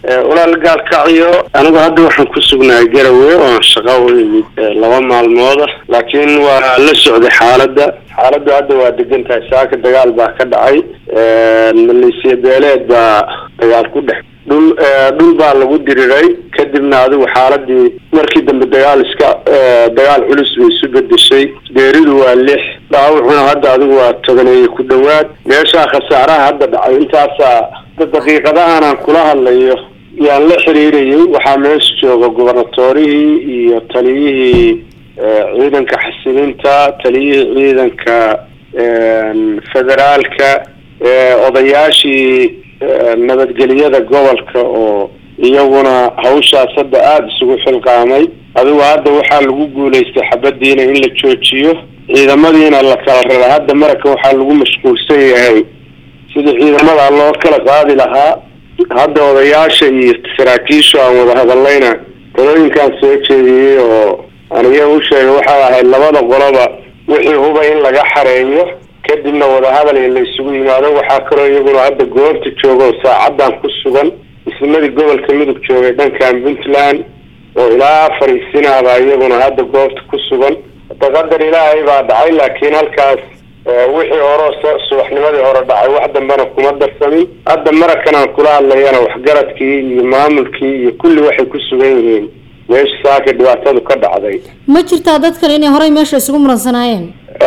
walaal gaalkacyo anigu hadda waxaan ku sugnahay garawe oon shaqa u imid laba maalmooda laakiin waa la socday xaaladda xaaladdu hadda waa degan tahay saaka dagaal baa ka dhacay maleesiya beeleed baa dagaal ku dhex dhul dhul baa lagu diriray kadibna adigu xaaladii markii dambe dagaal iska dagaal culus bay isu bedeshay geeridu waa lix dhaawucuna hadda adigu waa tobaneeye ku dhowaad meeshaa khasaaraha hadda dhacay intaasaa daqiiqadahan aan kula hadlayo yaan la xiriirayay waxaa meesha jooga gubernatorihii iyo taliyihii ciidanka xasilinta taliyihii ciidanka federaalka odayaashii nabadgelyada gobolka oo iyaguna hawshaas hadda aada isugu xilqaamay adigu hadda waxaa lagu guulaystay xabadiina in la joojiyo ciidamadiina la kala rara hadda maraka waxaa lagu mashquulsan yahay sidii ciidamada loo kala qaadi lahaa hadda odayaasha iyo saraakiishu aan wada hadallayna talooyinkaan soo jeediyey oo aniga u sheegay waxay ahayd labada qoloba wixii huba in laga xareeyo kadibna wadahadal in la isugu yimaado waxaa kaloo iyaguna hadda goobta jooga oo saacadan ku sugan ismadii gobolka mudug joogay dhankan puntland oo ilaa fariisinaaba iyaguna hadda goobta ku sugan hadda qadar ilaahay baa dhacay laakiin halkaas wixii hore subaxnimadii hore dhacay wax dambena kuma darsamin hadda marakan aan kula hadlayana waxgaradkii iyo maamulkii iyo kulli waxay ku sugan yihiin meesha saaka dhibaatadu ka dhacday ma jirtaa dadkan inay horey meesha isugu muransanaayeen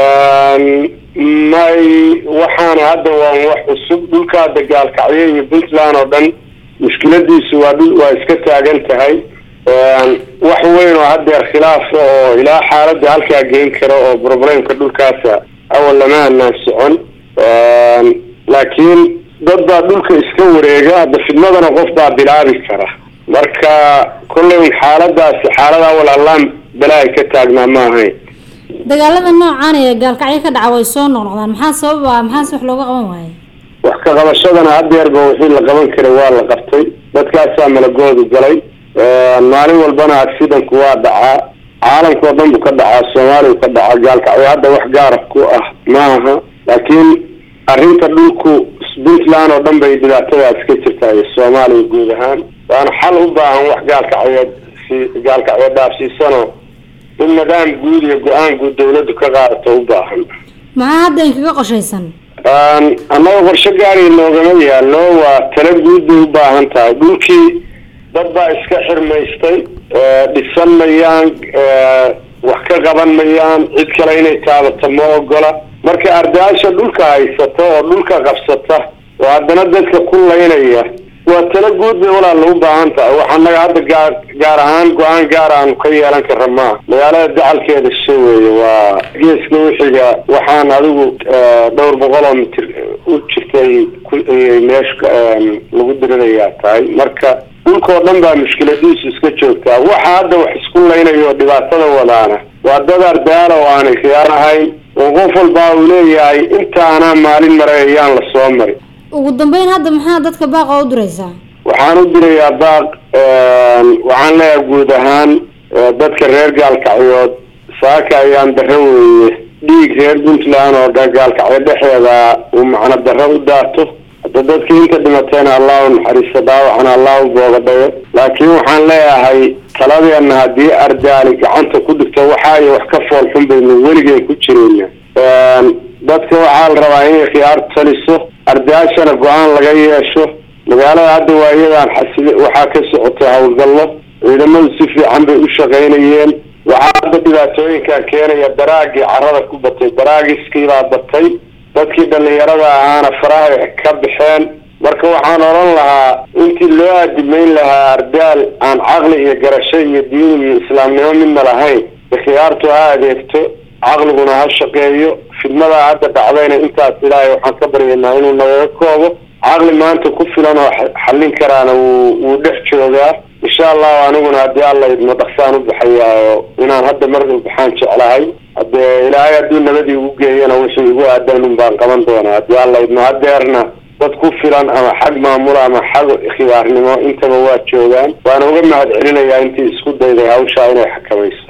may waxaana hadda waa wax cusub dhulka hadda gaalkacyo iyo puntland oo dhan mushkiladiisu waa dhul waa iska taagan tahay wax weyn oo haddeer khilaaf oo ilaa xaaladda halkaa geyn kara oo problemka dhulkaasa awal lama anaan socon laakiin dad baa dhulka iska wareega hadda fidmadana qof baa bilaabi kara marka kolley xaaladaasi xaalad awal allaan balaahi ka taagnaa ma ahayn dagaalada noocaan ee gaalkacyo ka dhaca way soo noqnoqdaan maxaa sababa maxaase wax looga qaban waaye wax ka qabashadana haddeerba wixii la qaban karay waa la qabtay dadkaasaa malagoodu galay maalin walbana accidenku waa dhacaa caalamka oo dhan buu ka dhacaa soomaaliya ka dhacaa gaalkacyo hadda wax gaara ku ah ma aha laakiin arrinta dhulku puntland oo dhan bay dhibaatadaas ka jirtaa iyo soomaaliya guud ahaan waana xal u baahan wax gaalkacyeed si gaalkacyo dhaafsiisano in nidaam guud iyo go-aan guud dawladdu ka qaadato u baahan maxaa hadda inkaga qoshaysan annaga qorsho gaari noogama yaallo waa tala guud bay u baahan tahay dhulkii dad baa iska xirmaystay dhisan mayaan wax ka qaban mayaan cid kale inay taabato ma ogola marka ardaasha dhulka haysata oo dhulka qabsata oo haddana dadka ku laynaya waa tala guud bay walaal u baahan tahay wax annaga hadda gaar gaar ahaan go-aan gaar aanu ka yeelan kara maa magaalada dacalkeeda sha weeye waa geeska wixiga waxaan adigu dhowr boqol oo mitir u jirtay meesha lagu dirinayaa tahay marka dhulkao dhan baa mushkiladiisu iska joogtaa waxa hadda wax isku laynayo dhibaatada wadaana waa dad ardaala oo aanay khiyaar ahayn oo qof walbaa uu leeyahay intaanaa maalin maray ayaan la soo mari ugu dambeyn hadda maxaa dadka baaqa u diraysaa waxaan u dirayaa baaq waxaan leeyahay guud ahaan dadka reer gaalkacyood saaka ayaan darro weeye dhiig reer puntland oo gaalkacyo dhexeeda uu macno darro u daato hadda dadkii inta dhimateena allah u naxariisto dhaawacana allah u boogadhayo laakiin waxaan leeyahay taladeena haddii ardaali gacanta ku dhigto waxaayo wax ka fool xun baynu weligeen ku jirayna dadka waxaa la rabaa inay khiyaar taliso ardaashana go-aan laga yeesho magaalada hadda waa iyadaan xasili waxaa ka socotay howlgallo ciidamadu si fiican bay u shaqaynayeen waxaa hadda dhibaatooyinkaa keenaya daraagii carada ku batay daraagiskii baa batay dadkii dhalinyarada ahaana faraha ka baxeen marka waxaan odhan lahaa intii loo aadimeyn lahaa ardaal aan caqli iyo garasho iyo diin iyo islaamnimo midna lahayn khiyaartu ha adeegto caqliguna ha shaqeeyo fidmadaa hadda dhacdayna intaas ilaahay waxaan ka baryaynaa inuu nagaga koobo caqli maanta ku filan oo xallin karaana wuu wuu dhex joogaa insha allahu aniguna haddii alla idmo dhaqsaan u baxayaa oo inaan hadda mar baxaan jeclahay haddee ilaahay hadduu nabadii ugu geeyana wixii igu aadan un baan qaban doonaa haddii alla idmo hadeerna dad ku filan ama xag maamula ama xag khiyaarnimo intaba waa joogaan waana uga mahad celinayaa intii isku dayday hawshaa inay xakamayso